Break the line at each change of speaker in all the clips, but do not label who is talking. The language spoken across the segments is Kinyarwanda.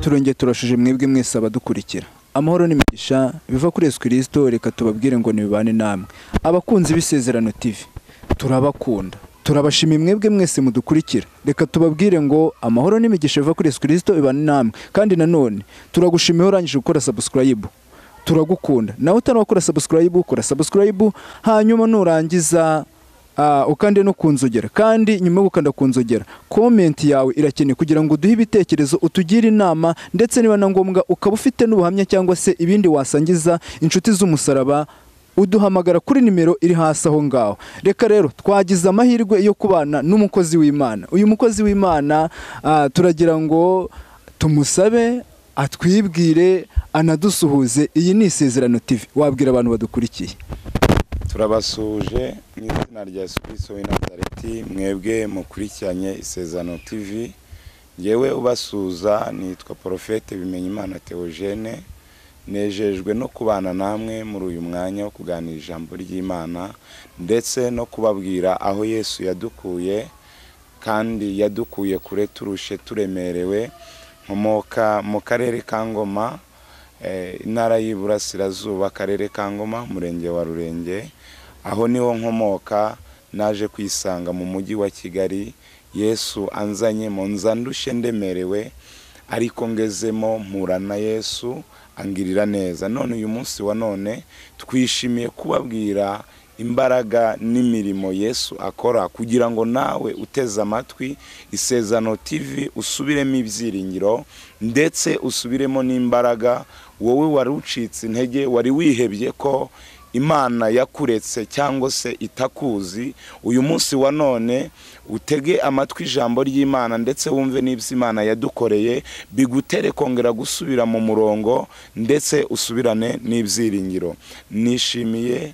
turongeye turashije mwebwe mwese abadukurikira amahoro n'imigisha biva kuri yesu kirisito reka tubabwire ngo nibibane namwe abakunzi b'isezerano tv turabakunda turabashimiye mwebwe mwese mudukurikira reka tubabwire ngo amahoro n'imigisha biva kuri yesu kirisito ibane namwe kandi nanone turagushimiye urangije gukora sabusikarayibu turagukunda nawe utarakora sabusikarayibu ukora sabusikarayibu hanyuma nurangiza ukande no kunzogera kandi nyuma yo gukanda kunzogera komenti yawe irakenewe kugira ngo uduhe ibitekerezo utugire inama ndetse niba na ngombwa ukaba ufite n'ubuhamya cyangwa se ibindi wasangiza inshuti z'umusaraba uduhamagara kuri nimero iri hasi aho ngaho reka rero twagize amahirwe yo kubana n'umukozi w'imana uyu mukozi w'imana turagira ngo tumusabe atwibwire anadusuhuze iyi ni isezerano TV wabwira abantu badukurikiye
turabasuhuje mu izina rya yesu kirisito w'i nazareti mwebwe mukurikiranye isezerano tv ngewe ubasuhuza nitwa porofete bimenyimana teogene nejejwe no kubana namwe muri uyu mwanya wo kuganira ijambo ry'imana ndetse no kubabwira aho yesu yadukuye kandi yadukuye kure turushe turemerewe nkomoka mu karere ka ngoma intara y'iburasirazuba akarere ka ngoma umurenge wa rurenge aho niho nkomoka naje kwisanga mu mujyi wa kigali yesu anzanye mu nzandushe ndemerewe ariko ngezemo mpura na yesu angirira neza none uyu munsi wa none twishimiye kubabwira imbaraga n'imirimo yesu akora kugira ngo nawe uteze amatwi isezano TV usubiremo ibyiringiro ndetse usubiremo n'imbaraga wowe wari ucitse intege wari wihebye ko imana yakuretse cyangwa se itakuzi uyu munsi wa none utege amatwi ijambo ry'imana ndetse wumve n'ibyo imana yadukoreye bigutere kongera gusubira mu murongo ndetse usubirane n'ibyiringiro nishimiye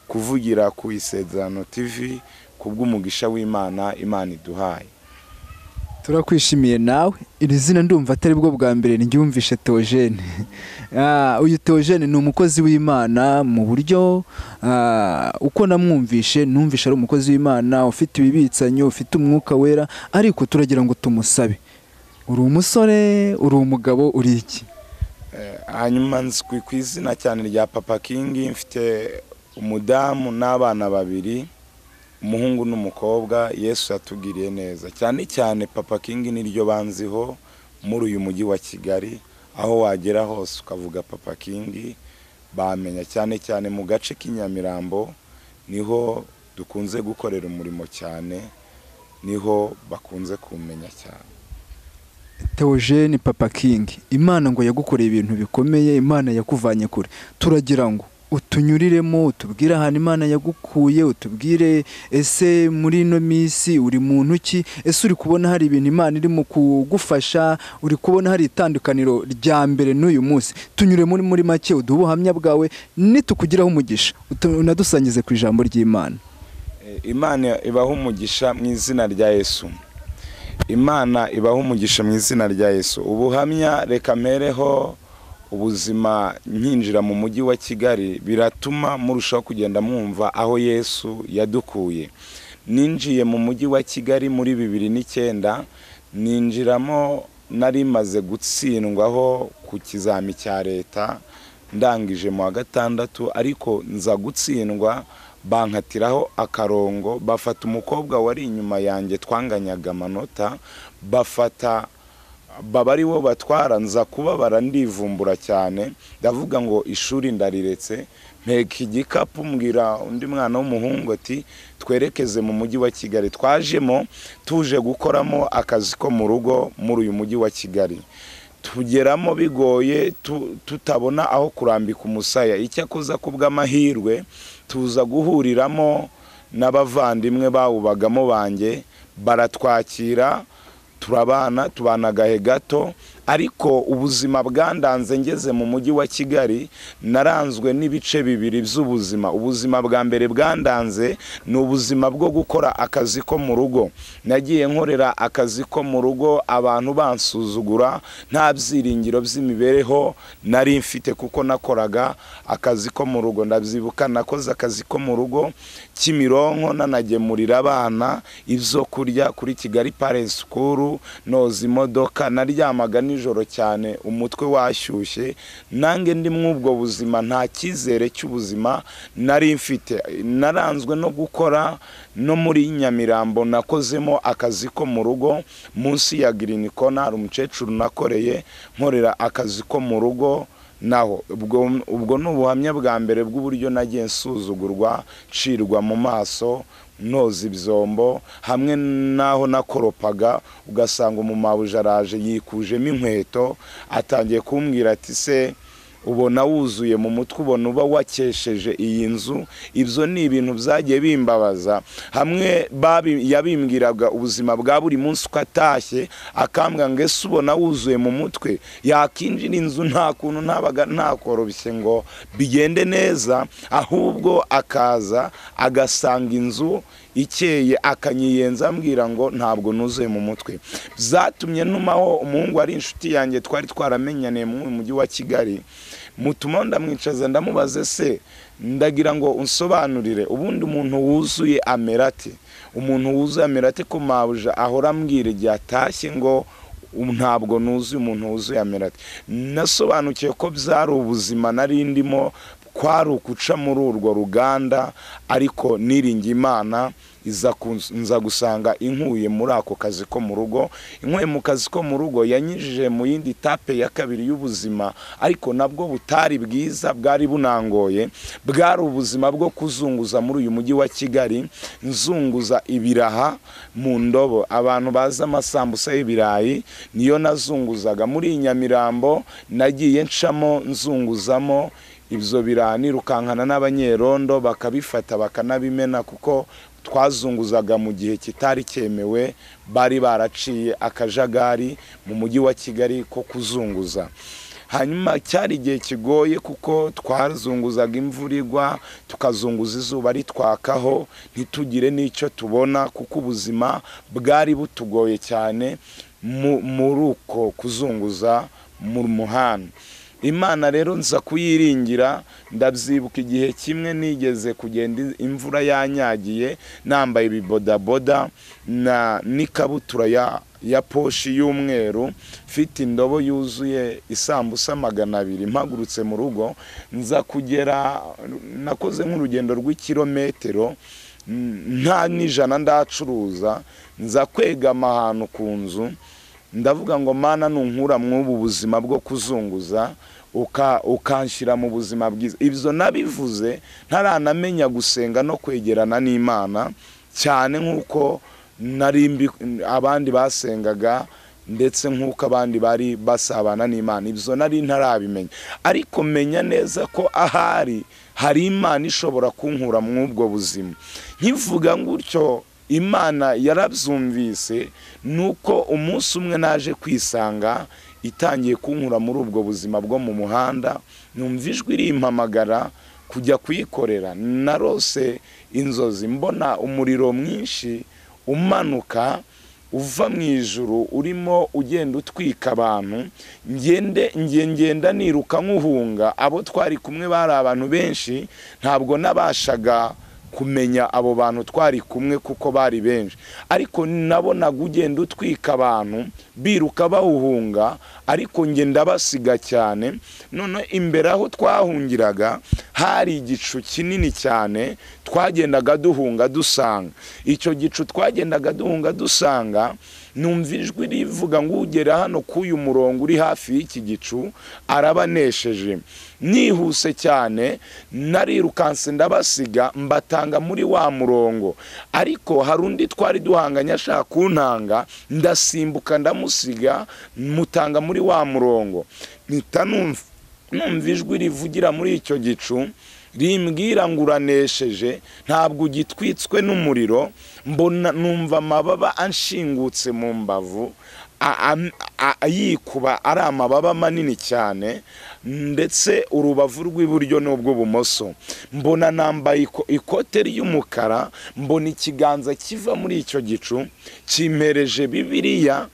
kuvugira ku isezerano TV kubw'umugisha w'imana imana iduhaye
turakwishimiye nawe iri zina ndumva atari bwo bwa mbere ryumvishe teogene uyu teogene ni umukozi w'imana mu buryo uko namwumvishe numvishe ari umukozi w'imana ufite ibibitsanyo ufite umwuka wera ariko turagira ngo tumusabe uri umusore uri umugabo uri iki
hanyuma nzwi ku izina cyane rya papa kingi mfite umudamu n'abana babiri umuhungu n'umukobwa yesu yatugiriye neza cyane cyane papa kingi niryo banziho muri uyu mujyi wa kigali aho wagera hose ukavuga papa kingi bamenya cyane cyane mu gace k'inyamirambo niho dukunze gukorera umurimo cyane niho bakunze kumenya cyane
teogene papa kingi imana ngo yagukoreye ibintu bikomeye imana yakuvanye kure turagira ngo utunyuriremo utubwire ahantu imana yagukuye utubwire ese muri ino minsi uri muntu ki ese uri kubona hari ibintu imana irimo kugufasha uri kubona hari itandukaniro rya mbere n'uyu munsi tunyure muri muri make uduhe ubuhamya bwawe nitukugiraho umugisha unadusangize ku ijambo ry'imana
imana ibaho umugisha mu izina rya yesu imana ibaho umugisha mu izina rya yesu ubuhamya reka mpereho ubuzima nkinjira mu mujyi wa kigali biratuma murushaho kugenda mwumva aho yesu yadukuye ninjiye mu mujyi wa kigali muri bibiri n'icyenda ninjiramo nari maze gutsindwaho ku kizami cya leta ndangije mu wa gatandatu ariko nza gutsindwa bankatiraho akarongo bafata umukobwa wari inyuma yanjye twanganyaga amanota bafata baba ari bo batwara nza kubabara ndivumbura cyane ndavuga ngo ishuri ndariretse mpeka igikapu mbwira undi mwana w'umuhungu ati twerekeze mu mujyi wa kigali twajemo tuje gukoramo akazi ko mu rugo muri uyu mujyi wa kigali tugeramo bigoye tutabona aho kurambika umusaya icyakoza kubw'amahirwe tuza guhuriramo n'abavandimwe bawubagamo banjye baratwakira turabana tubana agahe gato ariko ubuzima bwandanze ngeze mu mujyi wa kigali naranzwe n'ibice bibiri by'ubuzima ubuzima bwa mbere bwandanze ni ubuzima bwo gukora akazi ko mu rugo nagiye nkorera akazi ko mu rugo abantu bansuzugura nta byiringiro by'imibereho nari mfite kuko nakoraga akazi ko mu rugo ndabyibuka nakoze akazi ko mu rugo kimironko nanagemurira abana ibyo kurya kuri kigali parensi sikuru noza imodoka naryamaga nijoro nijoro cyane umutwe washyushye nange ndi mw'ubwo buzima nta cyizere cy'ubuzima nari mfite naranzwe no gukora no muri nyamirambo nakozemo akazi ko mu rugo munsi ya girini kona hari umukecuru nakoreye nkorera akazi ko mu rugo naho ubwo ubwo ni ubuhamya bwa mbere bw'uburyo nagiye nsuzugurwa ncirwa mu maso noza ibyombo hamwe n'aho nakoropaga ugasanga umumawuje araje yikujemo inkweto atangiye kumbwira ati se ubona wuzuye mu mutwe ubona uba wakesheje iyi nzu ibyo ni ibintu byagiye bimbabaza hamwe babi- yabimbwiraga ubuzima bwa buri munsi uko atashye akambwa ngo ese ubona wuzuye mu mutwe yakinjira inzu nta kuntu ntabaga ntakoroshye ngo bigende neza ahubwo akaza agasanga inzu ikeye akanyiyenza ambwira ngo ntabwo nuzuye mu mutwe byatumye ntumaho umuhungu ari inshuti yanjye twari twaramenyaniye mu mujyi wa kigali mutuma ndamwicaza ndamubaze se ndagira ngo unsobanurire ubundi umuntu wuzuye amera ate umuntu wuzuye amera ate ko mabuja ahora ambwira igihe atashye ngo "Ubu ntabwo nuzuye umuntu wuzuye amera ate nasobanukiwe ko byari ubuzima nari ndimo kwari ukuca muri urwo ruganda ariko niringiye imana iza kunz- nza gusanga inkuye muri ako kazi ko mu rugo inkuye mu kazi ko mu rugo yanyujije mu yindi tape ya kabiri y'ubuzima ariko nabwo butari bwiza bwari bunangoye bwari ubuzima bwo kuzunguza muri uyu mujyi wa kigali nzunguza ibiraha mu ndobo abantu bazi amasambusa y'ibirayi niyo nazunguzaga muri iyi nyamirambo nagiye ncamo nzunguzamo ibyo biraha nirukankana n'abanyerondo bakabifata bakanabimena kuko twazunguzaga mu gihe kitari cyemewe bari baraciye akajagari mu mujyi wa kigali ko kuzunguza hanyuma cyari igihe kigoye kuko twazunguzaga imvura igwa tukazunguza izuba ritwakaho ntitugire n'icyo tubona kuko ubuzima bwari butugoye cyane mu- muri uko kuzunguza mu muhanda imana rero nza kuyiringira ndabyibuka igihe kimwe nigeze kugenda imvura yanyagiye nambaye ibibodaboda na n'ikabutura ya ya poshi y'umweru mfite indobo yuzuye isambusa magana abiri mpagurutse mu rugo nza kugera nakoze nk'urugendo rw'ikirometero mm, nta n'ijana ndacuruza nza kwegama ahantu ku nzu ndavuga ngo mana nunkura mw'ubu buzima bwo kuzunguza uka- ukanshyira mu buzima bwiza ibyo nabivuze ntaranamenya gusenga no kwegerana n'imana cyane nk'uko nari mbi- abandi basengaga ndetse nk'uko abandi bari basabana n'imana ibyo nari ntarabimenya ariko menya neza ko ahari hari imana ishobora kunkura mw'ubwo buzima nkivuga gutyo imana yarabyumvise nuko umunsi umwe naje kwisanga itangiye kunkura muri ubwo buzima bwo mu muhanda numva ijwi rimpamagara kujya kuyikorera narose inzozi mbona umuriro mwinshi umanuka uva mu ijuru urimo ugenda utwika abantu ngende nge- ngenda niruka nk'uhunga abo twari kumwe bari abantu benshi ntabwo nabashaga kumenya abo bantu twari kumwe kuko bari benshi ariko nabonaga ugenda utwika abantu biruka bawuhunga ariko njye ndabasiga cyane none imbere aho twahungiraga hari igicu kinini cyane twagendaga duhunga dusanga icyo gicu twagendaga duhunga dusanga numva ijwi rivuga ngo ugera hano k'uyu murongo uri hafi y'iki gicu arabanesheje nihuse cyane narirukanse ndabasiga mbatanga muri wa murongo ariko hari undi twari duhanganye ashaka kuntanga ndasimbuka ndamusiga mutanga muri wa murongo mpita numva numva ijwi rivugira muri icyo gicu rimbwira ngo uranesheje ntabwo ugitwitswe n'umuriro mbona numva amababa anshingutse mu mbavu a- am- a- a- yikuba ari amababa manini cyane ndetse urubavu rw'iburyo n'ubw'ubumoso mbona nambaye iko- ikote ry'umukara mbona ikiganza kiva muri icyo gicu kimpereje bibiliya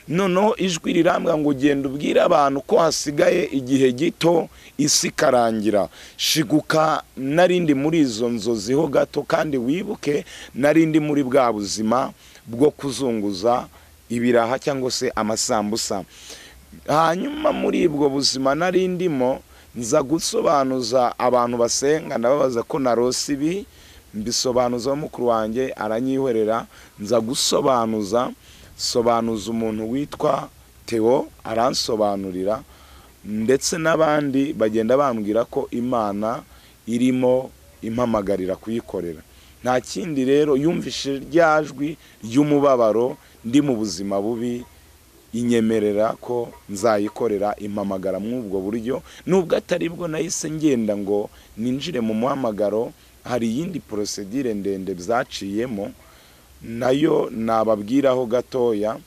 noneho ijwi rirambwa ngo ugenda ubwire abantu ko hasigaye igihe gito isi ikarangira shiguka narindi muri izo nzozi ho gato kandi wibuke narindi muri bwa buzima bwo kuzunguza ibiraha cyangwa se amasambusa hanyuma muri ubwo buzima nari ndimo nza gusobanuza abantu basenga ndababaza ko narose ibi mbisobanuza mukuru wanjye aranyihorera nza gusobanuza sobanuza umuntu witwa Theo aransobanurira ndetse n'abandi bagenda bambwira ko imana irimo impamagarira kuyikorera nta kindi rero yumvise rya jwi ry'umubabaro ndi mu buzima bubi inyemerera ko nzayikorera impamagara muri ubwo buryo nubwo atari bwo nahise ngenda ngo ninjire mu muhamagaro hari iyindi porosedire ndende bzaciyemo nayo nababwiraho gatoya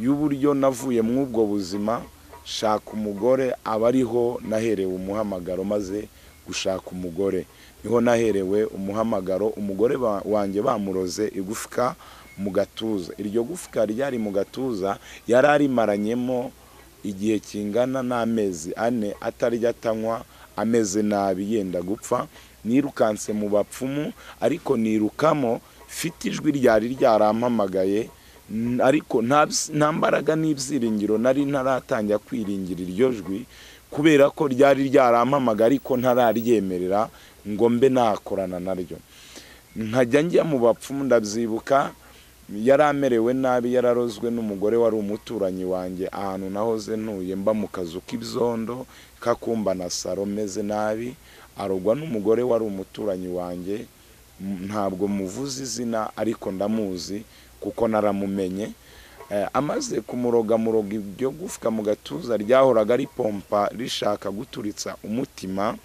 y'uburyo navuye muri ubwo buzima shaka umugore aba ariho naherewe umuhamagaro maze gushaka umugore niho naherewe umuhamagaro umugore ba- wanjye bamuroze igufwa mu gatuza iryo gufwa ryari mu gatuza yari arimaranyemo igihe kingana n'amezi ane atarya atanywa ameze nabi yenda gupfa nirukanse mu bapfumu ariko nirukamo mfite ijwi ryari ryarampamagaye n- ariko nta bs- nta mbaraga n'ibyiringiro nari ntaratangira kwiringira iryo jwi kubera ko ryari ryarampamaga ariko ntararyemerera ngo mbe nakorana naryo nkajya njya mu bapfumu ndabyibuka yari amerewe nabi yararozwe n'umugore wari umuturanyi wanjye ahantu nahoze ntuye mba mu kazu k'ibyondo k'akumba na saro meze nabi arogwa n'umugore wari umuturanyi wanjye M- ntabwo muvuze izina ariko ndamuzi kuko naramumenye Eh, amaze kumurogamuroga ibyo gufwa mu gatuza ryahoraga ripompa rishaka guturitsa umutima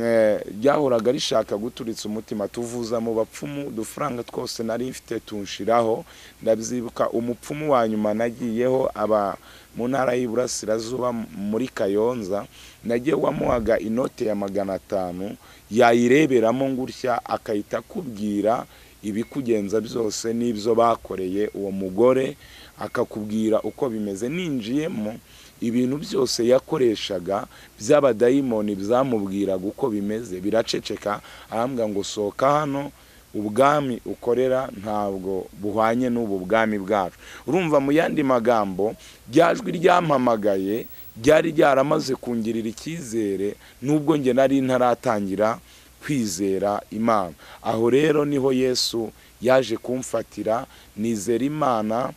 Eh, ryahoraga rishaka guturitsa umutima tuvuza mu bapfumu udufaranga twose nari mfite tunshiraho ndabyibuka umupfumu wa nyuma nagiyeho aba mu ntara y'iburasirazuba muri kayonza nagiye wamuhaga inote ya magana atanu yayireberamo ngutya akahita akubwira ibikugenza byose n'ibyo bakoreye uwo mugore akakubwira uko bimeze ninjiyemo ibintu byose yakoreshaga by'abadayimoni byamubwiraga uko bimeze biraceceka arambwira ngo sohoka hano ubwami ukorera ntabwo buhwanye n'ubu bwami bwacu urumva mu yandi magambo rya jwi ryampamagaye ryari ryaramaze kungirira icyizere nubwo njye nari ntaratangira kwizera imana aho rero niho yesu yaje kumfatira nizera imana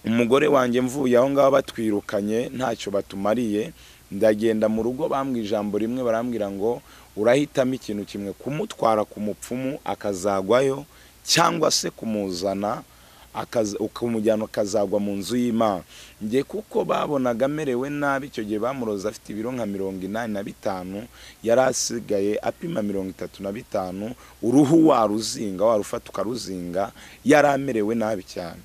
umugore wanjye mvuye aho ngaho batwirukanye ntacyo batumariye ndagenda mu rugo bambwira ijambo rimwe barambwira ngo urahitamo ikintu kimwe kumutwara ku mupfumu akazagwayo cyangwa se kumuzana akaza- ukamujyana akazagwa mu nzu y'imana njye kuko babonaga amerewe nabi icyo gihe bamuroza afite ibiro nka mirongo inani na bitanu yari asigaye apima mirongo itatu na bitanu uruhu waruzinga warufata ukaruzinga yari amerewe nabi cyane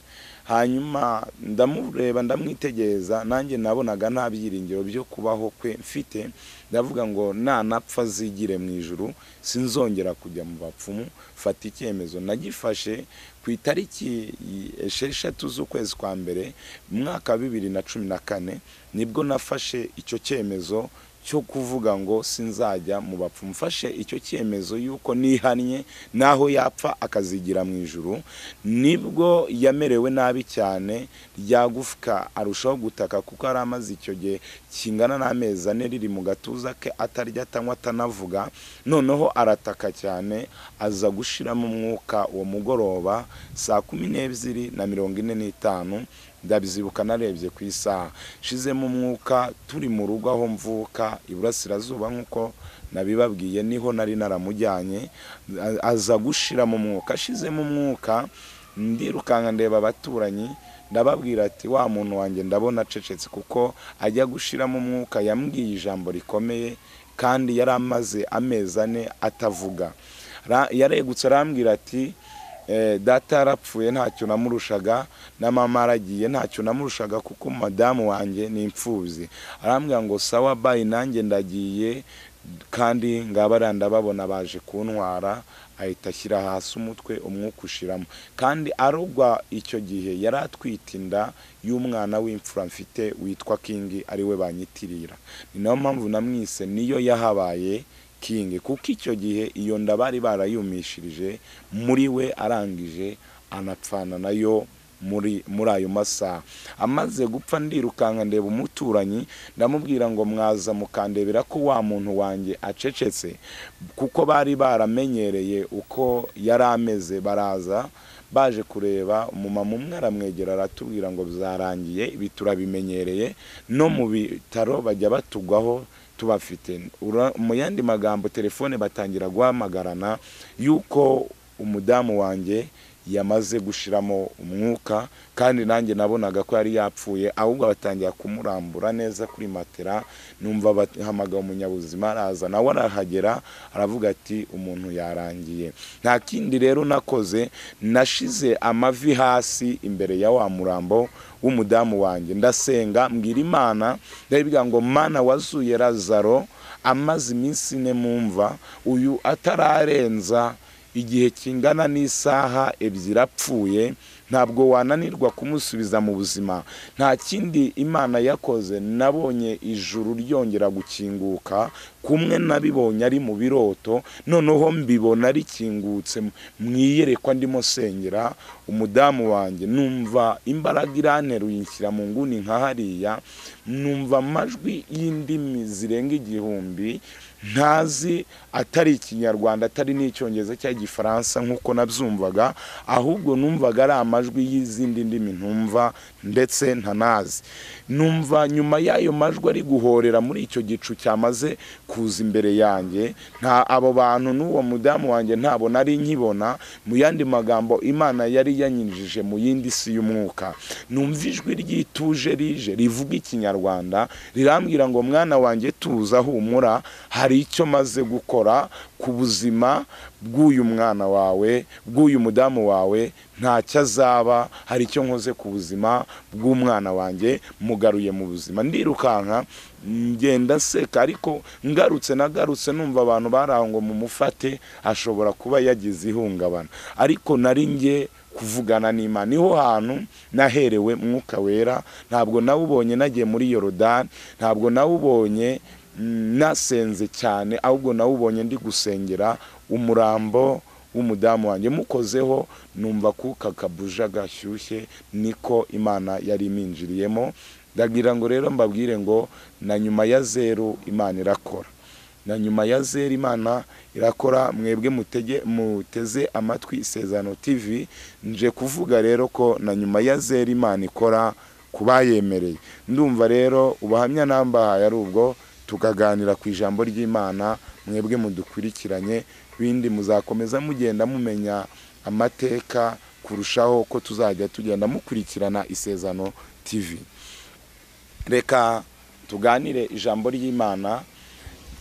hanyuma ndamureba ndamwitegereza nanjye nabonaga nta byiringiro byo kubaho kwe mfite ndavuga ngo nanapfa zigire mu ijuru sinzongera kujya mu bapfumu fata icyemezo nagifashe ku itariki esheshatu z'ukwezi kwa mbere mu mwaka wa bibiri na cumi na kane nibwo nafashe icyo cyemezo cyo kuvuga ngo sinzajya mu bapfumu mfashe icyo cyemezo y'uko nihannye n'aho yapfa akazigira mu ijuru nibwo yamerewe nabi cyane ryagufwa arushaho gutaka kuko yari amaze icyo gihe kingana n'amezi ane riri mu gatuza ke atarya atanywa atanavuga noneho arataka cyane aza gushiramo umwuka uwo mugoroba saa kumi n'ebyiri na mirongo ine n'itanu ndabyibuka narebye ku isaha shizemo umwuka turi mu rugo aho mvuka iburasirazuba nk'uko nabibabwiye niho nari naramujyanye a- aza gushiramo umwuka ashizemo umwuka ndirukanka ndeba abaturanyi ndababwira ati wa muntu wanjye ndabona acecetse kuko ajya gushiramo umwuka yambwiye ijambo rikomeye kandi yari amaze amezi ane atavuga Ra- yaregutse arambwira ati Eh, data yarapfuye ntacyo namurushaga na mama aragiye ntacyo namurushaga kuko madamu wanjye ni imfubyi arambwira ngo sawa bayi nanjye ndagiye kandi ngaba ndababona baje kuntwara ahita ashyira hasi umutwe umwuka ushiramo kandi arugwa icyo gihe yari atwite inda y'umwana w'imfura mfite witwa kingi ariwe banyitirira ni nayo mpamvu namwise niyo yahabaye kingi kuko icyo gihe iyo nda bari barayumishirije muri we arangije anapfana nayo muri muri ayo masaha amaze gupfa ndirukanka ndeba umuturanyi ndamubwira ngo mwaza mukandebera ko wa muntu wanjye acecetse kuko bari baramenyereye uko yari ameze baraza baje kureba umumama umwe aramwegera aratubwira ngo byarangiye ibi turabimenyereye no mu bitaro bajya batugwaho tubafite Ura- mu yandi magambo telefone batangira guhamagarana y'uko umudamu wanjye yamaze gushiramo umwuka kandi nanjye nabonaga ko yari yapfuye ahubwo batangira kumurambura neza kuri matera numva bahamagara umunyabuzima araza nawe arahagera aravuga ati umuntu yarangiye nta kindi rero nakoze nashize amavi hasi imbere ya wa murambo w'umudamu wanjye ndasenga mbwira imana ndabibwira ngo mana wazuye razaro amaze iminsi ine mumva uyu atararenza igihe kingana n'isaha ebyiri apfuye ntabwo wananirwa kumusubiza mu buzima nta kindi imana yakoze nabonye ijuru ryongera gukinguka kumwe nabibonye ari mu biroto noneho mbibona rikingutse mu iyerekwa ndimo sengera umudamu wanjye numva imbaraga iranteruye inshyira mu nguni nka hariya numva amajwi y'indimi zirenga igihumbi ntazi atari ikinyarwanda atari n'icyongereza cyangwa igifaransa nk'uko nabyumvaga ahubwo numvaga ari amajwi y'izindi ndimi ntumva ndetse ntanazi numva nyuma y'ayo majwi ari guhorera muri icyo gicu cyamaze kuza imbere yanjye nta abo bantu n'uwo mudamu wanjye ntabwo nari nkibona mu yandi magambo imana yari yanyinjije mu yindi si y'umwuka numva ijwi ryituje rije rivuga ikinyarwanda rirambwira ngo mwana wanjye tuza humura hari icyo maze gukora ku buzima bw'uyu mwana wawe bw'uyu mudamu wawe ntacyo azaba hari icyo nkoze ku buzima bw'umwana wanjye mugaruye mu buzima ndirukanka ngenda seka ariko ngarutse nagarutse numva abantu bari aho ngo mumufate ashobora kuba yagize ihungabana ariko nari njye kuvugana n'imana niho hantu naherewe mwuka wera ntabwo nawubonye nagiye muri yorodani ntabwo nawubonye mm, nasenze cyane ahubwo nawubonye ndi gusengera umurambo w'umudamu wanjye mukozeho numva kuka kabuja gashyushye niko imana yari iminjiriyemo ndagira ngo rero mbabwire ngo na nyuma ya zeru imana irakora na nyuma ya zera imana irakora mwebwe mutege muteze amatwi isezerano tv nje kuvuga rero ko na nyuma ya zera imana ikora ku bayemereye ndumva rero ubuhamya nambahaye ari ubwo tukaganira ku ijambo ry'imana mwebwe mudukurikiranye bindi muzakomeza mugenda mumenya amateka kurushaho ko tuzajya tugenda mukurikirana isezerano tv reka tuganire ijambo ry'imana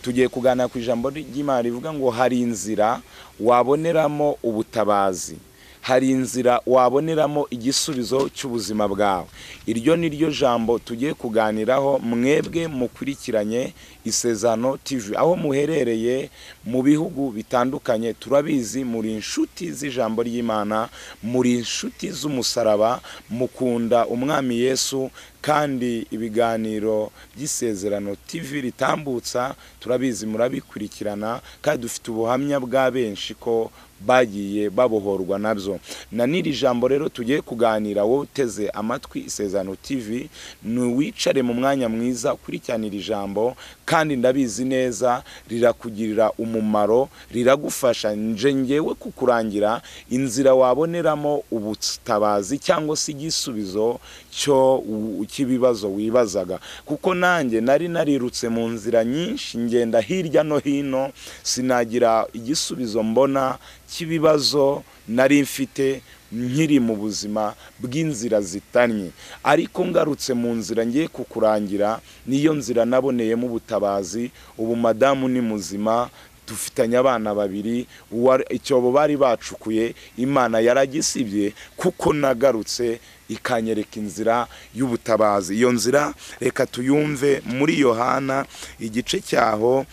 tugiye kuganira ku ijambo ry'imana rivuga ngo hari inzira waboneramo ubutabazi hari inzira waboneramo igisubizo cy'ubuzima bwawe iryo ni ryo jambo tugiye kuganiraho mwebwe mukurikiranye isezano tv aho muherereye mu bihugu bitandukanye turabizi muri inshuti z'ijambo ry'imana muri inshuti z'umusaraba mukunda umwami yesu kandi ibiganiro by'isezerano tv ritambutsa turabizi murabikurikirana kandi dufite ubuhamya bwa benshi ko bagiye babohorwa nabyo na n'iri jambo rero tugiye kuganira wowe uteze amatwi isezerano tv ni uwicare mu mwanya mwiza ukurikirana iri jambo kandi ndabizi neza rirakugirira umumaro riragufasha nje ngewe kukurangira inzira waboneramo ubutabazi cyangwa se igisubizo cyo cy'ibibazo wibazaga kuko nanjye nari narirutse mu nzira nyinshi ngenda hirya no hino sinagira igisubizo mbona cy'ibibazo nari mfite nkiri mu buzima bw'inzira zitanye ariko ngarutse mu nzira ngiye kukurangira niyo nzira naboneyemo ubutabazi ubu madamu ni muzima dufitanye abana babiri uwa- icyobo bari bacukuye imana yaragisibye kuko nagarutse ikanyereka inzira y'ubutabazi iyo nzira reka tuyumve muri yohana igice cyaho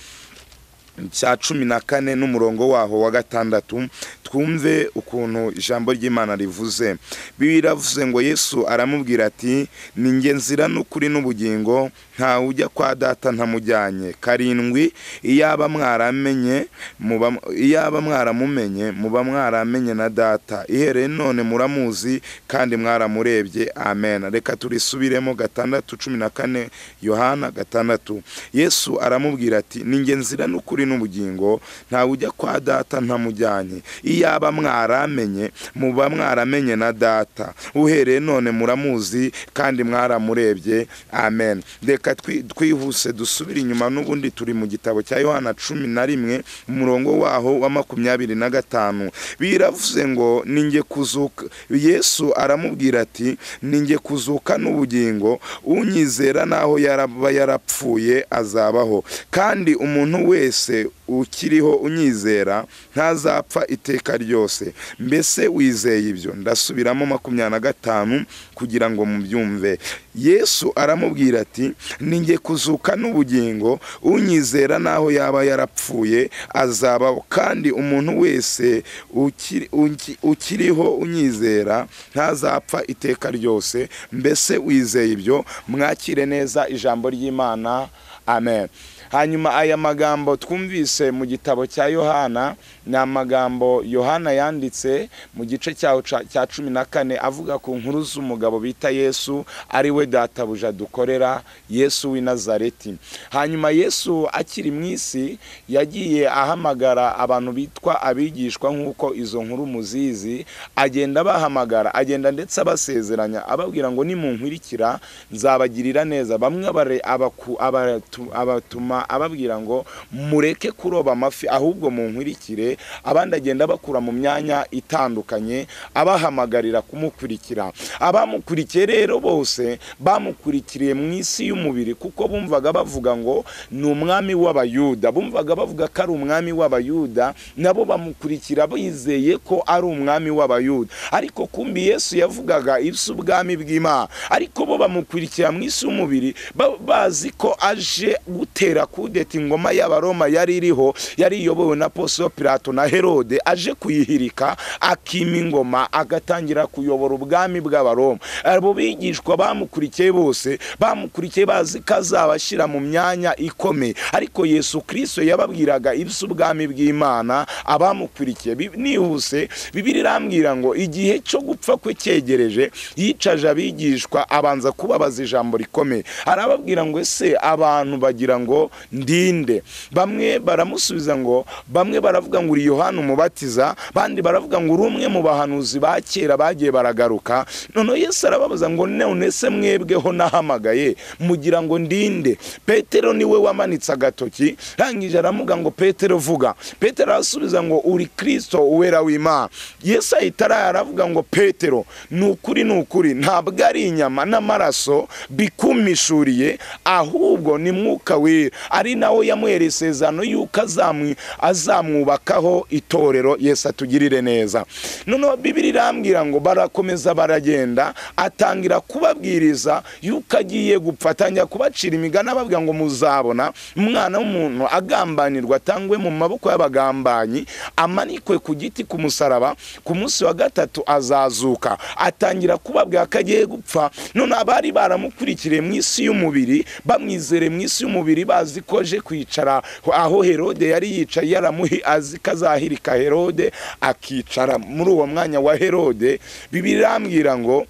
cya cumi na kane n'umurongo waho wa gatandatu twumve ukuntu ijambo ry'imana rivuze biba iravuze ngo yesu aramubwira ati ni nge nzira n'ukuri n'ubugingo ntawe ujya kwa data ntamujyanye karindwi iyaba mwaramenye muba- iyaba mwaramumenye muba mwaramenye na data ihereye none muramuzi kandi mwaramurebye amen reka turisubiremo gatandatu cumi na kane yohana gatandatu yesu aramubwira ati ni nge nzira n'ukuri n'ubugingo ntawe ujya kwa data ntamujyanye iyaba mwaramenye muba mwaramenye na data uhereye none muramuzi kandi mwaramurebye amen reka twi- twihuse dusubire inyuma n'ubundi turi mu gitabo cya yohana cumi na rimwe umurongo waho wa makumyabiri na gatanu biravuze ngo ni nge kuzuka yesu aramubwira ati ni nge kuzuka n'ubugingo unyizera n'aho yaraba yarapfuye azabaho kandi umuntu wese ukiriho unyizera ntazapfa iteka ryose mbese wizeye ibyo ndasubiramo makumyabiri na gatanu kugira ngo mubyumve yesu aramubwira ati ni nge kuzuka n'ubugingo unyizera n'aho yaba yarapfuye azabaho kandi umuntu wese ukiri- uki- ukiriho unyizera ntazapfa iteka ryose mbese wizeye ibyo mwakire neza ijambo ry'imana amen hanyuma aya magambo twumvise mu gitabo cya yohana ni amagambo yohana yanditse mu gice cyaho ca- cya cumi na kane avuga ku nkuru z'umugabo bita yesu ari we databuja dukorera yesu w'i nazareti hanyuma yesu akiri mu isi yagiye ahamagara abantu bitwa abigishwa nk'uko izo nkuru muzizi agenda abahamagara agenda ndetse abasezeranya ababwira ngo nimunkurikira nzabagirira neza bamwe abare- abaku- abatu- abatuma ababwira ngo mureke kuroba amafi ahubwo munkurikire abandi agenda abakura mu myanya itandukanye abahamagarira kumukurikira abamukurikiye rero bose bamukurikiriye mu isi y'umubiri kuko bumvaga bavuga ngo ni umwami w'abayuda bumvaga bavuga ko ari umwami w'abayuda nabo bamukurikira bizeye ko ari umwami w'abayuda ariko kumbi yesu yavugaga iby'ubwami bw'imana ariko bo bamukurikira mu isi y'umubiri ba- bazi ko aje gutera kudeta ingoma y'abaroma yari iriho yari iyobowe na posito pilato na herode aje kuyihirika akima ingoma agatangira kuyobora ubwami bw'abaroma abo bigishwa bamukurikiye bose bamukurikiye bazi ko azabashyira mu myanya ikomeye ariko yesu kirisito yababwiraga iby'ubwami bw'imana abamukurikiye Bi- nihuse bibiri irambwira ngo igihe cyo gupfa kwe cyegereje yicaje abigishwa abanza kubabaza ijambo rikomeye arababwira ngo ese abantu bagira ngo ndinde bamwe baramusubiza ngo bamwe baravuga ngo uri yohana umubatiza bandi baravuga ngo uri umwe mu bahanuzi ba kera bagiye baragaruka noneho yesu arababaza ngo none se mwebweho nahamagaye mugira ngo ndinde petero niwe wamanitse agatoki rangije aramuga ngo petero vuga petero arasubiza ngo uri kristo uwera w'imana yesu ahita araye aravuga ngo petero ni ukuri ni ukuri ntabwo ari inyama n'amaraso bikumishuriye ahubwo ni mwuka wera ari nawe yamwereye isezerano y'uko azamwi- azamwubakaho itorero yesu atugirire neza noneho bibiri irambwira ngo barakomeza baragenda atangira kubabwiriza y'uko agiye gupfa atangira kubacira imigani ababwira ngo muzabona umwana w'umuntu agambanirwa atangwe mu maboko y'abagambanyi amanikwe ku giti ku musaraba ku munsi wa gatatu azazuka atangira kubabwira ko agiye gupfa none abari baramukurikiye mu isi y'umubiri bamwizere mu isi y'umubiri bazi ko aje kwicara aho herode yari yicaye yaramuhi azi ko azahirika herode akicara muri uwo mwanya wa herode bibirambwira ngo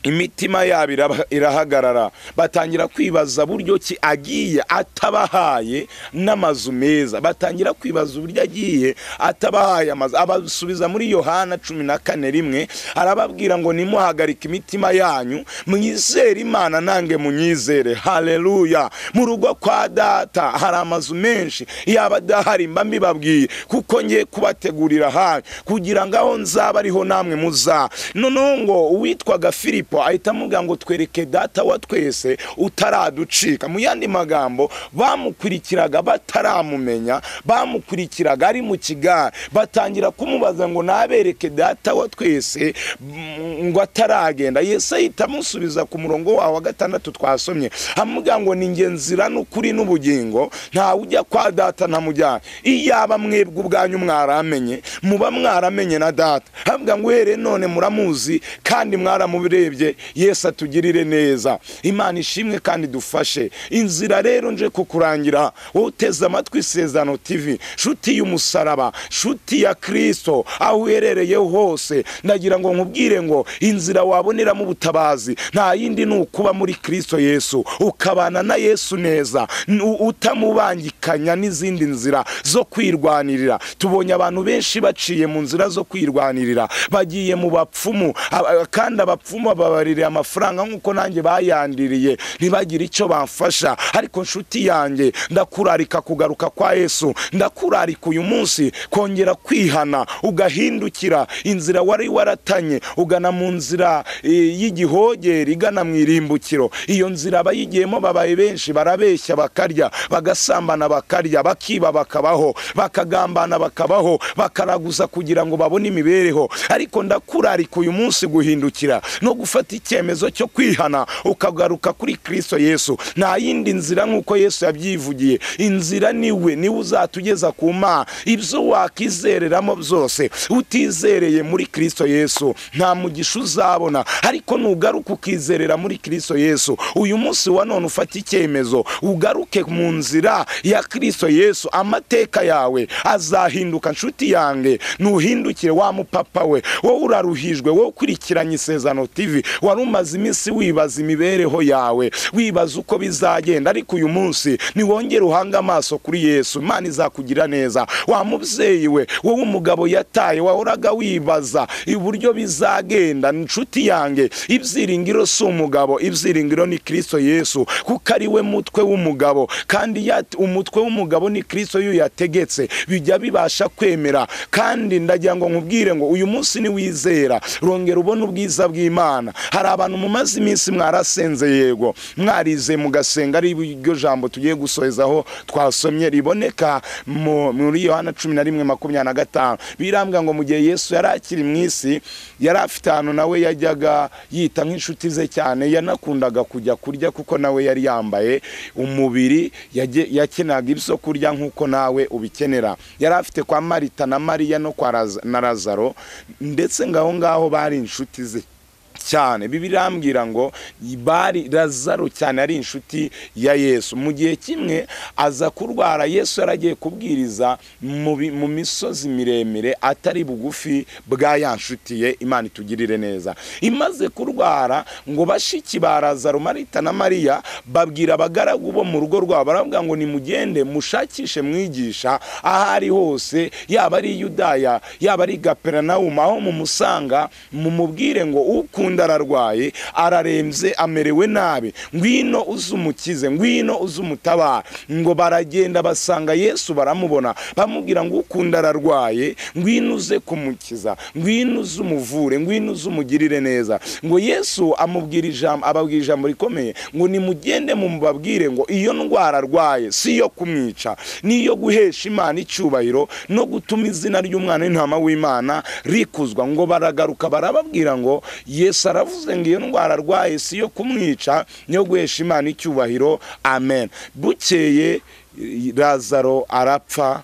imitima yabo iraba- irahagarara batangira kwibaza buryo ki agiye atabahaye n'amazu meza batangira kwibaza uburyo agiye atabahaye amazu abasubiza muri yohana cumi na kane rimwe arababwira ngo nimuhagarike imitima yanyu mwizere imana nange munyizere haleluya mu rugo kwa data hari amazu menshi yaba adahari mba mbibabwiye kuko ngiye kubategurira hanyu kugira ngo aho nzaba ariho namwe muzaba noneho ngo uwitwaga filipo ahita amubwira ngo twereke data wa twese utaraducika mu yandi magambo bamukurikiraga bataramumenya bamukurikiraga ari mu kigare batangira kumubaza ngo nabereke data wa twese mm, ngo ataragenda yesu ahita amusubiza ku murongo wawe wa gatandatu twasomye amubwira ngo ni nge nzira n'ukuri n'ubugingo ntawe ujya kwa data ntamujyana iyaba mwebwe ubwanyu mwaramenye muba mwaramenye na data avuga ngo uhereye none muramuzi kandi mwaramurebye yesu atugirire neza imana ishimwe kandi dufashe inzira rero nje kukurangira wowe uteze amatwi isezerano tv nshuti y'umusaraba nshuti ya kirisito aho uherereye hose ndagira ngo nkubwire ngo inzira waboneramo ubutabazi nta yindi ni ukuba muri kirisito yesu ukabana na yesu neza n- u- utamubangikanya n'izindi nzira zo kwirwanirira tubonye abantu benshi baciye mu nzira zo kwirwanirira bagiye mu bapfumu aba- kandi abapfumu babaririye amafaranga nk'uko nanjye bayandiriye ntibagire icyo bamfasha ariko nshuti yanjye ndakurarika kugaruka kwa yesu ndakurarika uyu munsi kongera kwihana ugahindukira inzira wari waratanye ugana mu nzira eh, y'igihogere igana mu irimbukiro iyo nzira abayigiyemo babaye benshi barabeshya bakarya bagasambana bakarya bakiba bakabaho bakagambana bakabaho bakaraguza kugira ngo babone imibereho ariko ndakurarika uyu munsi guhindukira no gufata icyemezo cyo kwihana ukagaruka kuri kristo yesu nta yindi nzira nk'uko yesu yabyivugiye inzira niwe niwe uzatugeza ku mana ibyo wakizereramo byose utizereye muri kristo yesu nta mugisha uzabona ariko nugaruka ukizerera muri kristo yesu uyu munsi wa none ufate icyemezo ugaruke mu nzira ya kristo yesu amateka yawe azahinduka nshuti yange nuhindukire wa mupapa we wowe uraruhijwe wowe ukurikiranye isezerano tv wari umaze iminsi wibaza imibereho yawe wibaza uko bizagenda ariko uyu munsi niwongere uhange amaso kuri yesu imana izakugira neza wa mubyeyi we wowe umugabo yataye wahoraga wibaza uburyo bizagenda nshuti yange ibyiringiro si umugabo ibyiringiro ni kristo yesu kuko ari we mutwe w'umugabo kandi yat- umutwe w'umugabo ni kristo iyo yategetse bijya bibasha kwemera kandi ndagira ngo nkubwire ngo uyu munsi niwizera rongera ubone ubwiza bw'imana hari abantu mumaze iminsi mwarasenze yego mwarize mugasenga ari iryo jambo tugiye gusorezaho twasomye riboneka mu- muri yohana cumi na rimwe makumyabiri na gatanu birambwira ngo mu gihe yesu yari akiri mu isi yari afite ahantu nawe yajyaga yita nk'inshuti ze cyane yanakundaga kujya kurya kuko nawe yari yambaye umubiri yage- yakenaga ibyo kurya nk'uko nawe ubikenera yari afite kwa marita na mariya no kwa Laza- na lazaro ndetse ngaho ngaho bari inshuti ze cyane bibiriya ambwira ngo bari razaro cyane ari inshuti ya yesu mu gihe kimwe aza kurwara yesu yaragiye kubwiriza mu bi- mu misozi miremire atari bugufi bwa ya nshuti ye imana itugirire neza imaze kurwara ngo bashiki ba razaro marita na mariya babwira abagaragu bo mu rugo rwabo baravuga ngo nimugende mushakishe mwigisha aho ari hose yaba ari i yudaya yaba ari i gaperinawumu aho mumusanga mumubwire ngo ukunda ararwaye ararembye amerewe nabi ngwino uze umukize ngwino uze umutabara ngo baragenda basanga yesu baramubona bamubwira ngo ukunda ararwaye ngwino uze kumukiza ngwino uze umuvure ngwino uze umugirire neza ngo yesu amubwira ijambo ababwira ijambo rikomeye ngo nimugende mumubabwire ngo iyo ndwara arwaye si iyo kumwica ni iyo guhesha imana icyubahiro no gutuma izina ry'umwana w'intama w'imana rikuzwa ngo baragaruka barababwira ngo yesu aravuze ngo iyo ndwara arwaye si iyo kumwica ni iyo guhesha imana icyubahiro amen bukeye razaro arapfa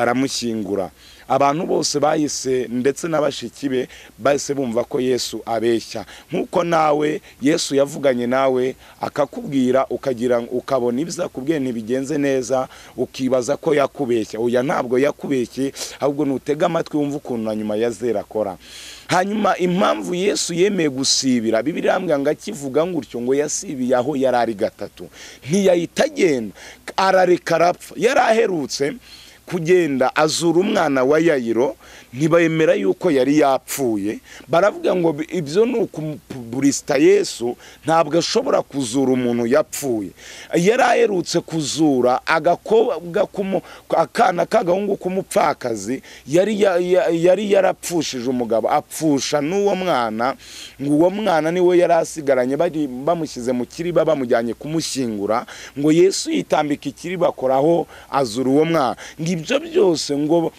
baramushyingura abantu bose bahise ndetse n'abashiki be bahise bumva ko yesu abeshya nk'uko nawe yesu yavuganye nawe akakubwira ukagira ukabona ibyo akubwiye ntibigenze neza ukibaza ko yakubeshya oya ntabwo yakubeshye ahubwo nutega amatwi wumva ukuntu na nyuma ya zera akora hanyuma impamvu yesu yemeye gusibira bibiri irambwira ngo akivuga gutyo ngo yasibiye aho yari ari gatatu ntiyahita agenda arareka arapfa yari aherutse kugenda azura umwana wa yayiro ntibemera yuko yari yapfuye baravuga ngo bi- ibyo ni ukumupuburisita yesu ntabwo ashobora kuzura umuntu yapfuye yari aherutse kuzura agakobwa k'umu- akana k'agahungu k'umupfakazi yari ya- ya- yari yarapfushije umugabo apfusha n'uwo mwana ngo uwo mwana niwe yari asigaranye bari- bamushyize mu kiriba bamujyanye kumushyingura ngo yesu yitambika ikiriba akoraho azura uwo mwana ngo ibyo byose ngo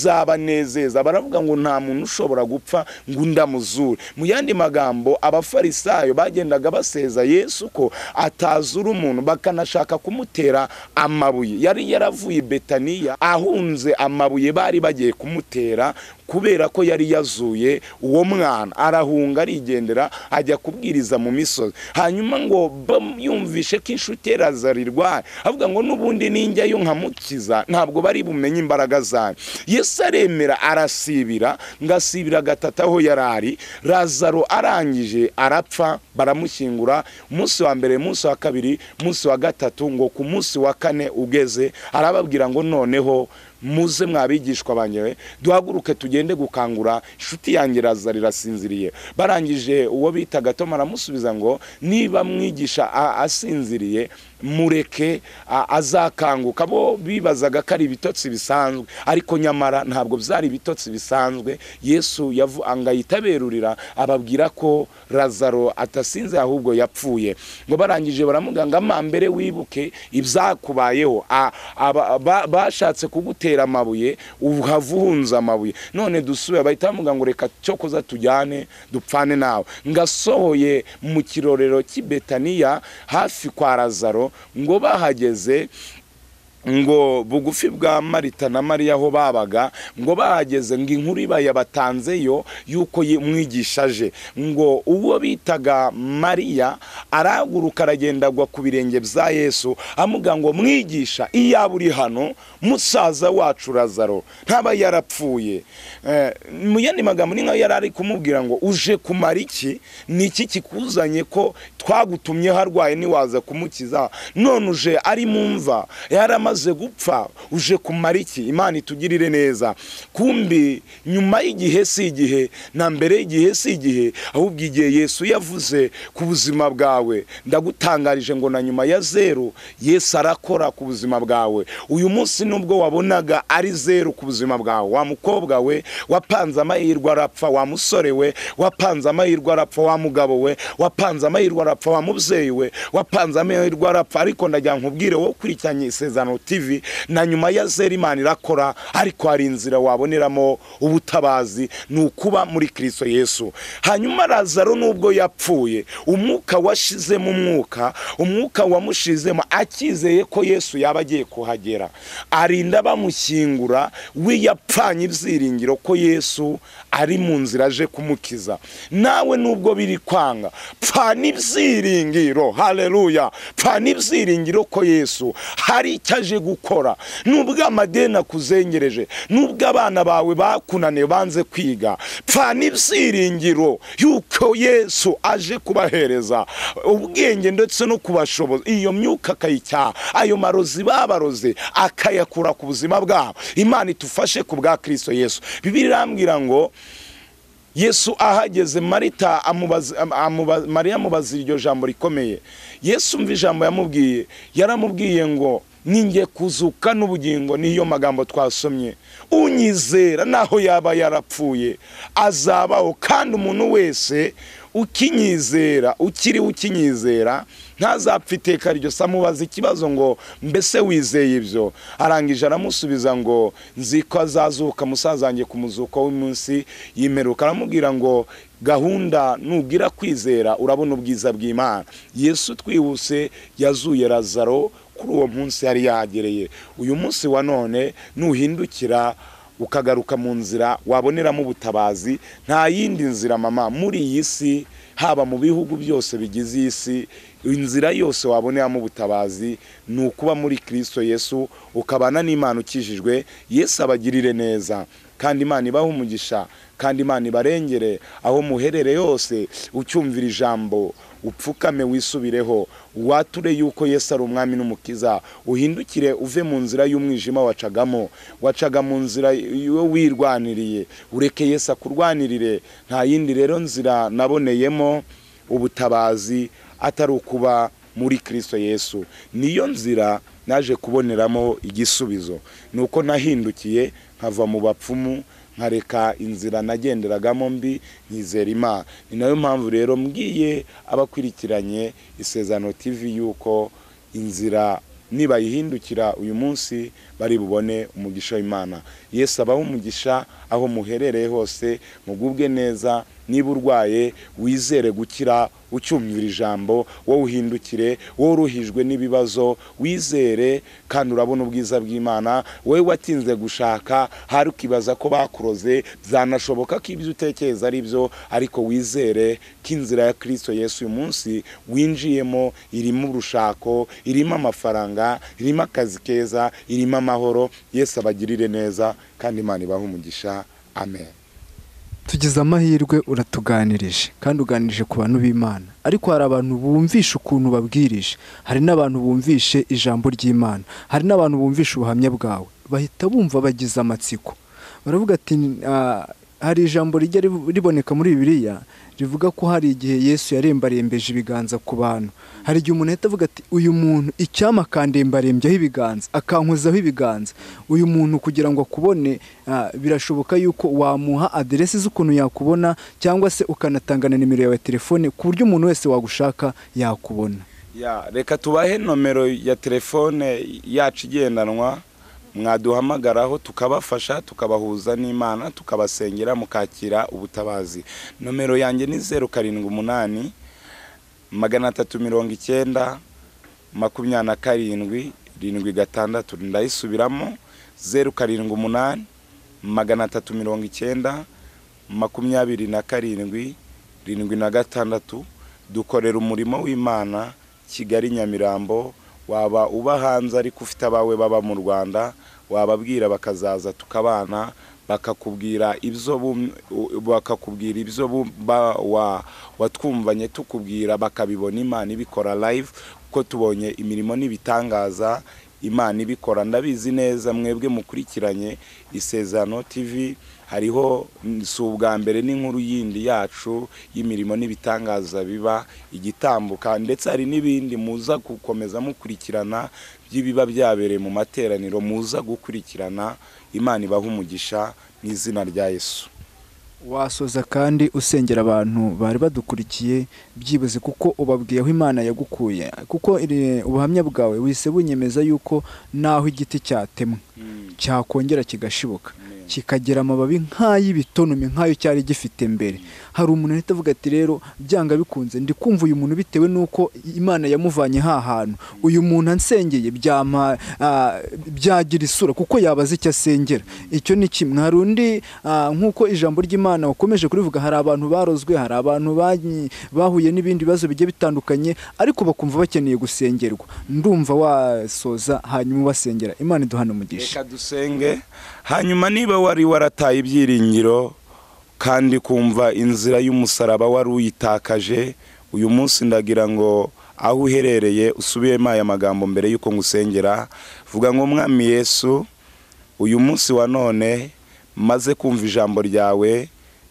ntibyabanezeza baravuga ngo nta muntu ushobora gupfa ngo undi amuzure mu yandi magambo abafarisayo bagendaga baseza yesu ko atazura umuntu bakanashaka kumutera amabuye yari yaravuye i betaniya ahunze amabuye bari bagiye kumutera kubera ko yari yazuye uwo mwana arahunga arigendera ajya kubwiriza mu misozi hanyuma ngo yumvishe ko inshuti ye razarirwaye avuga ngo n'ubundi ninjyayo nkamukiza ntabwo bari bumenye imbaraga zayo yesu aremera arasibira ngo asibira gatatu aho yari ari razaro arangije arapfa baramushyingura umunsi wa mbere umunsi wa kabiri umunsi wa gatatu ngo ku munsi wa kane ugeze arababwira ngo noneho muze mwabigishwa banjye duhaguruke tugende gukangura inshuti yanjye iraza rirasinziriye barangije uwo bitaga tom aramusubiza ngo niba mwigisha a- asinziriye mureke a- azakanguka bo bibazaga ko ari ibitotsi bisanzwe ariko nyamara ntabwo byari ibitotsi bisanzwe yesu yavu- ngo ahita ababwira ko razaro atasinze ahubwo yapfuye ngo barangije baramuganga amambere wibuke ibyakubayeho A- aba- ba- bashatse kugutera amabuye uhava uhunze amabuye none dusubira bahita bamuga ngo reka cyo kuza tujyane dupfane nawe ngo asohoye mu kirorero cy'i betaniya hafi kwa razaro ngo bahageze ngo bugufi bwa marita na mariya aho babaga ngo bahageze ngo inkuru ibaye batanzeyo y'uko ye- mwigisha aje ngo uwo bitaga mariya araguruka aragenda agwa ku birenge bya yesu amuga ngo mwigisha iyaba uri hano musaza wacu razaro ntaba yarapfuye Eh, mu yandi magambo ni nkaho yari ari kumubwira ngo uje kumara iki ni iki kikuzanye ko twagutumyeho arwaye ntiwaza kumukiza none uje ari mu mva yaramaze gupfa uje kumara iki imana itugirire neza kumbi nyuma y'igihe si igihe na mbere y'igihe si igihe ahubwo igihe yesu yavuze ku buzima bwawe ndagutangarije ngo na nyuma ya zeru yesu arakora ku buzima bwawe uyu munsi nubwo wabonaga ari zeru ku buzima bwawe wa mukobwa we wapanze amahirwe arapfa wa musore we wapanze amahirwe arapfa wa mugabo we wapanze amahirwe arapfa wa mubyeyi we wapanze amahirwe arapfa ariko ndagira ngo nkubwire wowe ukurikiranye isezerano tv na nyuma ya zeru imana irakora ariko hari inzira waboneramo ubutabazi ni ukuba muri kirisito yesu hanyuma razaro nubwo yapfuye umwuka washizemo umwuka umwuka wamushizemo akizeye ko yesu yaba agiye kuhagera arinda bamushyingura we yapfanye ibyiringiro ko yesu ari mu nzira aje kumukiza nawe nubwo biri kwanga pfana ibyiringiro haleluya pfana ibyiringiro ko yesu hari icyo aje gukora nubwo amadeni akuzengereje nubwo abana bawe bakunaniye banze kwiga pfana ibyiringiro yuko yesu aje kubahereza ubwenge ndetse no kubashoboza iyo myuka akayicyaha ayo marozi babaroze akayakura ku buzima bwabo imana itufashe ku bwa kirisito yesu bibiri irambwira ngo yesu ahageze marita amubaza- am- amuba- mariya amubaza iryo jambo rikomeye yesu umva ijambo yamubwiye yaramubwiye ngo ninjye kuzuka n'ubugingo niyo magambo twasomye unyizera naho yaba yarapfuye azabaho kandi umuntu wese ukinyizera ukiriho ukinyizera ntazapfa iteka ryo se amubaza ikibazo ngo mbese wizeye ibyo arangije aramusubiza ngo nzi ko azazuka musaza wanjye ku muzuko w'iminsi yimeruka aramubwira ngo gahunda nugira kwizera urabona ubwiza bw'imana yesu twihuse yazuye razaro kuri uwo munsi yari yagereye uyu munsi wa none nuhindukira ukagaruka mu nzira waboneramo ubutabazi nta yindi nzira mama muri iyi si haba mu bihugu byose bigize iyi si inzira yose waboneramo ubutabazi ni ukuba muri kirisito yesu ukabana n'imana ukijijwe yesu abagirire neza kandi imana ibahe umugisha kandi imana ibarengere aho muherere yose ucyumvira ijambo upfukame wisubireho wature yuko yesu ari umwami n'umukiza uhindukire uve mu nzira y'umwijima wacagamo wacaga mu nzira yo wirwaniriye ureke yesu akurwanirire nta yindi rero nzira naboneyemo ubutabazi atari ukuba muri kirisito yesu niyo nzira naje kuboneramo igisubizo ni uko nahindukiye nkava mu bapfumu nkareka inzira nagenderagamo mbi nkizera imana ni nayo mpamvu rero mbwiye abakurikiranye isezerano tv yuko inzira nibayihindukira uyu munsi bari bubone umugisha w'imana yesu abaho umugisha aho muherereye hose mugubwe neza niba urwaye wizere gukira ucyumvira ijambo wowe uhindukire wowe uruhijwe n'ibibazo wizere kandi urabona ubwiza bw'imana wowe watinze gushaka hari ukibaza ko bakuroze byanashoboka ko ibyo utekereza ari byo ariko wizere ko inzira ya kirisito yesu uyu munsi winjiyemo irimo urushako irimo amafaranga irimo akazi keza irimo amahoro yesu abagirire neza kandi imana ibahe umugisha amen
tugize amahirwe uratuganirije kandi uganirije ku bantu b'imana ariko hari abantu bumvisha ukuntu babwirije hari n'abantu bumvishe ijambo ry'imana hari n'abantu bumvisha ubuhamya bwawe bahita bumva bagize amatsiko baravuga ati "Ah, hari ijambo rijya ribu- riboneka muri bibiliya rivuga ko hari igihe yesu yarembarembeje ibiganza ku bantu hari igihe umuntu ahita avuga ati uyu muntu icyama akandembarembyaho ibiganza akankozaho ibiganza uyu muntu kugira ngo akubone ah, birashoboka yuko wamuha aderesi z'ukuntu yakubona cyangwa se ukanatanga na nimero yawe ya telefone ku buryo umuntu wese wagushaka yakubona
ya reka tubahe nomero ya telefone yacu igendanwa mwaduhamagaraho tukabafasha tukabahuza n'imana tukabasengera mukakira ubutabazi nomero yanjye ni zeru karindwi umunani magana atatu mirongo icyenda makumyabiri na karindwi rindwi gatandatu ndayisubiramo zeru karindwi umunani magana atatu mirongo icyenda makumyabiri na karindwi rindwi na gatandatu dukorera umurimo w'imana kigali nyamirambo waba uba hanze ariko ufite abawe baba mu rwanda wababwira bakazaza tukabana bakakubwira ibyo bum- u- bakakubwira ibyo bum- ba- wa- watwumvanye tukubwira bakabibona imana ibikora live kuko tubonye imirimo n'ibitangaza imana ibikora ndabizi neza mwebwe mukurikiranye isezerano tv hariho mm, si ubwa mbere n'inkuru yindi yacu y'imirimo n'ibitangaza biba igitambuka ndetse hari n'ibindi muza gukomeza mukurikirana by'ibiba byabereye mu materaniro muza gukurikirana imana ibaha umugisha mu izina rya yesu
wasoza kandi usengera abantu bari badukurikiye byibuze kuko ubabwiye aho imana yagukuye kuko iri- ubuhamya bwawe wise bunyemeza yuko naho igiti cyatemwe cyakongera kigashibuka kikagira amababi nk'ay'ibitonome nk'ayo cyari gifite mbere hari umuntu uhita avuga ati rero byanga bikunze ndi kumva uyu muntu bitewe n'uko imana yamuvanye ha hantu uyu muntu ansengeye byama ah, byagira isura kuko yabaze icyo asengera icyo ni kimwe hari undi ah, nk'uko ijambo ry'imana wakomeje kurivuga hari abantu barozwe hari abantu banyi- bahuye n'ibindi bibazo bigiye bitandukanye ariko bakumva bakeneye gusengerwa ndumva wasoza hanyuma ubasengera imana iduhana umugisha
reka dusenge hanyuma niba wari warataye ibyiringiro kandi kumva inzira y'umusaraba wari uyitakaje uyu munsi ndagira ngo aho uherereye usubiyemo aya magambo mbere y'uko ngusengera vuga ngo mwami yesu uyu munsi wa none maze kumva ijambo ryawe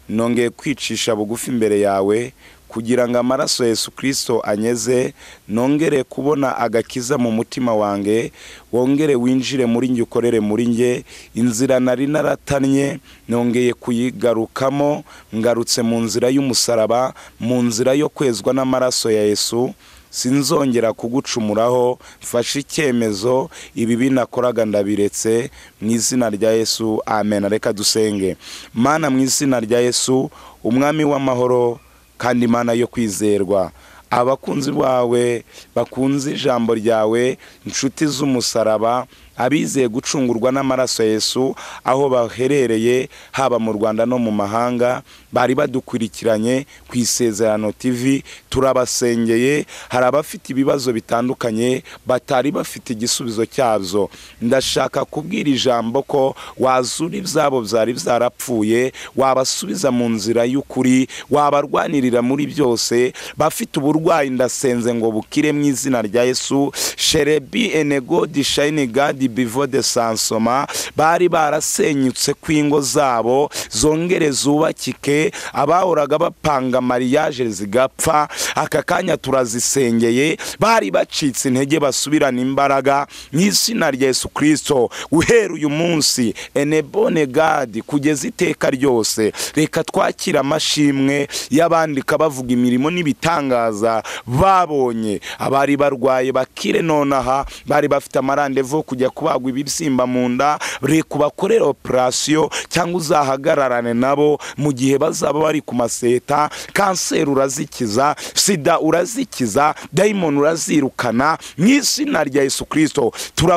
nongeye kwicisha bugufi imbere yawe kugira ngo amaraso ya yesu kirisito anyeze nongere kubona agakiza mu mutima wanjye wongere winjire muri njye ukorere muri njye inzira nari naratannye nongeye kuyigarukamo ngarutse mu nzira y'umusaraba mu nzira yo kwezwa n'amaraso ya yesu sinzongera kugucumuraho mfashe icyemezo ibi binakoraga ndabiretse mu izina rya yesu amen reka dusenge mana mu izina rya yesu umwami w'amahoro kandi imana yo kwizerwa abakunzi bawe bakunze ijambo ryawe inshuti z'umusaraba abizeye gucungurwa n'amaraso ya Yesu aho baherereye haba mu Rwanda no mu mahanga bari badukurikiranye ku isezerano TV turabasengeye hari abafite ibibazo bitandukanye batari bafite igisubizo cyabyo ndashaka kubwira ijambo ko wazura ibyabo byari byarapfuye wabasubiza mu nzira y'ukuri wabarwanirira muri byose bafite uburwayi ndasenze ngo bukire mu izina rya Yesu sherebi enego dishayini gadi bivo de sansoma bari barasenyutse kw'ingo zabo zongere zubakike abahoraga bapanga mariyaje zigapfa aka kanya turazisengeye bari bacitse intege basubirana imbaraga mu izina rya Yesu Kristo guhera uyu munsi enebone gadi kugeza iteka ryose reka twakira amashimwe y'abandika bavuga imirimo n'ibitangaza babonye abari barwaye bakire nonaha bari bafite amarandevu kujya kubagwa ibibyimba mu nda reka ubakorere operasiyo cyangwa uzahagararane nabo mu gihe bazaba bari ku maseta kanseri urazikiza sida urazikiza dayimoni urazirukana mu izina rya Yesu Kristo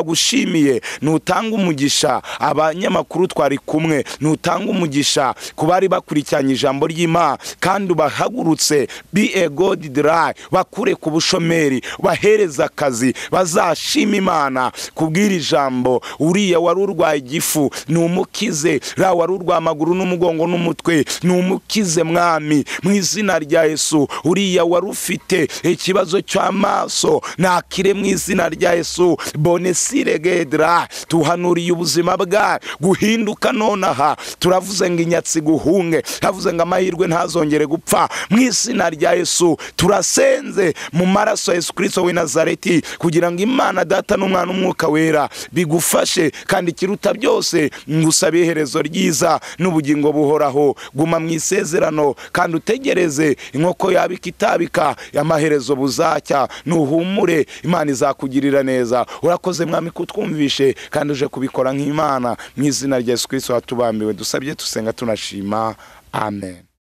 turagushimiye nutanga umugisha abanyamakuru twari kumwe nutanga umugisha ku bari bakurikiranye ijambo ry'imana kandi ubahagurutse be a god dry bakure ku bushomeri bahereza akazi bazashima imana kubwira ijambo uriya wari urwaye igifu ni umukize ra wari urwaye amaguru n'umugongo n'umutwe ni umukize mwami mu izina rya yesu uriya wari ufite ikibazo cy'amaso nakire mu izina rya yesu bonesire gedra tuhanuriye ubuzima bwawe guhinduka nonaha turavuze ngo inyatsi guhunge turavuze ngo amahirwe ntazongere gupfa mu izina rya yesu turasenze mu maraso ya yesu kirisito w'i nazareti kugira ngo imana data n'umwana umwuka wera bigufashe kandi ikiruta byose ngusabe iherezo ryiza n'ubugingo buhoraho guma mu isezerano kandi utegereze inkoko yaba ikitabika amaherezo buzacya nuhumure imana izakugirira neza urakoze mwami kutwumvishe kandi uje kubikora nk'imana mu izina rya yesu kirisito watubambiwe dusabye dusenga tunashima amen